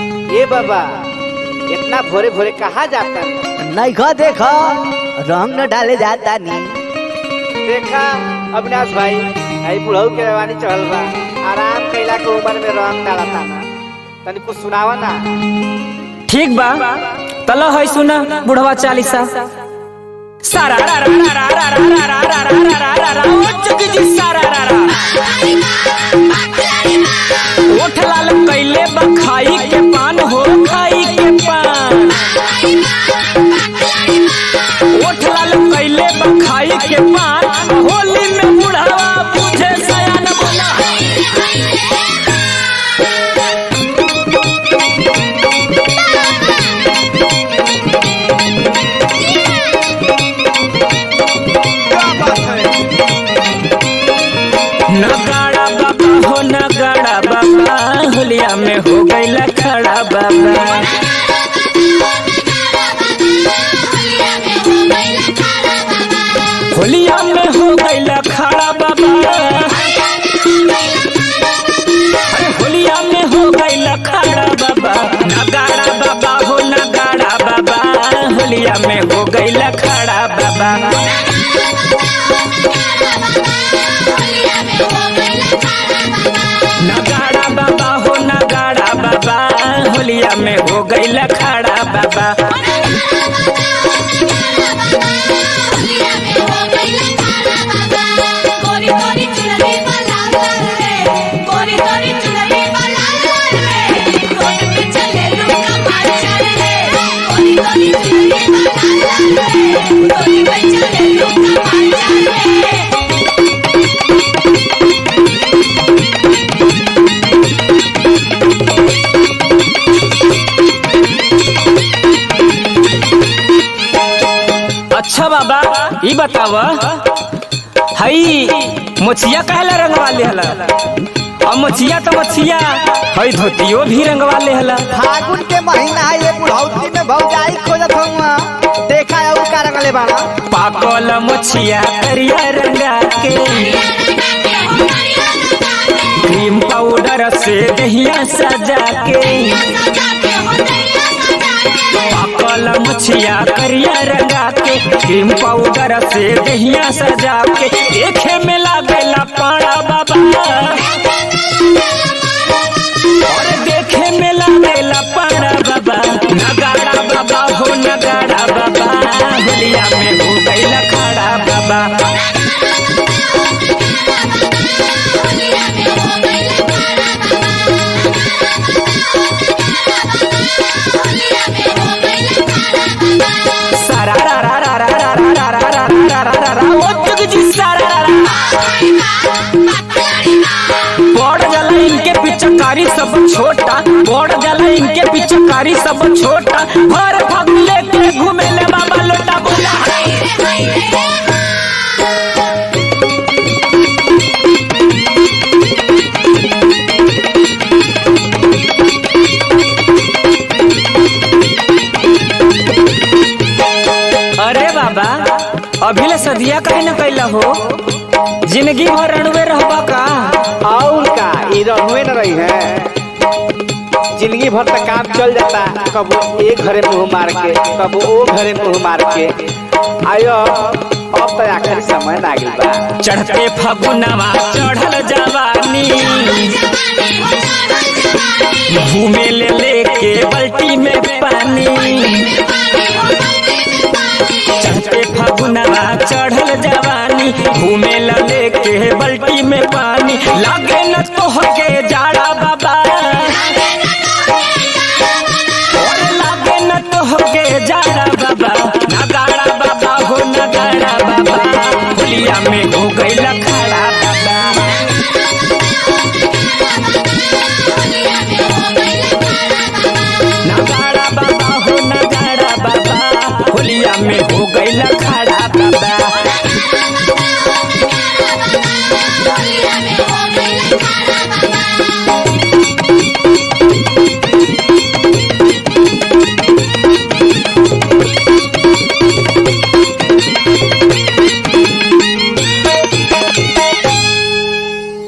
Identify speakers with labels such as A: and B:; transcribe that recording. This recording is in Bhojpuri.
A: ए बाबा इतना भोरे भोरे कहाँ जाता
B: नैखा देखा रंग न डाले जाता नी
A: देखा अविनाश भाई आई बुढ़ऊ के जवानी चढ़ल बा आराम कैला के उम्र में रंग डालता ना तनी कुछ सुनावा ना
C: ठीक बा तला है सुना बुढ़वा चालीसा सारा रा रा रा रा रा रा रा रा रा रा रा रा रा ओ चुकी जी सारा रा रा ओठ लाल कैले बा खाई के पान हो खाई के पान ओठ लाल कैले बा खाई के पान होली में बुढ़ावा पूछे सयान बोला नगाड़ा बाबा हो नगाड़ा बाबा होलिया में हो गईला खड़ा बाबा होलिया में हो गईला खड़ा बाबा अरे होलिया में हो गईला खड़ा बाबा नगाड़ा बाबा हो नगाड़ा बाबा होलिया में हो गईला खड़ा बाबा नगाड़ा बाबा हो नगाड़ा बाबा होलिया में हो गईला खड़ा बाबा
D: कोरी कोरी चुनरी वाला रे कोरी कोरी चुनरी वाला रे कोट पे चले लुका मार रे कोरी कोरी चुनरी वाला रे कोरी पे चले लुका मार रे
C: अच्छा बाबा ई बतावा हई मोचिया कहला रंगवा लेहला और मोचिया तो मोचिया हई धोतियो भी रंगवा लेहला
B: फागुन के महीना है ये बुढ़ौती में भौजाई खोजत हूँ देखा है का रंगले बाड़ा
C: पाकल मोचिया करिया रंगा के क्रीम पाउडर से दहिया सजा के पाकल मछिया करिया रंगा के क्रीम पाउडर से दहिया सजा के देखे में लागेला पाड़ा बाबा और देखे में लागेला पाड़ा बाबा नगाड़ा बाबा हो नगाड़ा बाबा होलिया में हो गईला खड़ा बाबा सारा रा रा रा रा रा रा रा रा रा रा रा रा रा ओ जुग जी सारा रा रा बड़ जाला इनके पिचकारी सब छोटा बड़ जाला इनके पिचकारी सब छोटा भर फागुन लेके घूमे ले बाबा लोटा बोला अरे बाबा अभी ले सदिया कहे न कैला हो जिंदगी भर रणवे रहबा का
A: और का ई रहुए न रही है जिंदगी भर तक काम चल जाता कबो एक घरे मुंह मार के कबो ओ घरे मुंह मार के आयो अब तो आखिरी समय ना गइल बा
C: चढ़ते फगुनवा चढ़ल जवानी घूमे ले लेके बल्टी में पानी चढ़ते फगुनवा चढ़ल जवानी घूमे ला लेके बल्टी में पानी लागे न तो के जाड़ा बाबा और लागे न तो के जाड़ा बाबा नगाड़ा बाबा हो नगाड़ा बाबा होलिया में हो गई लखा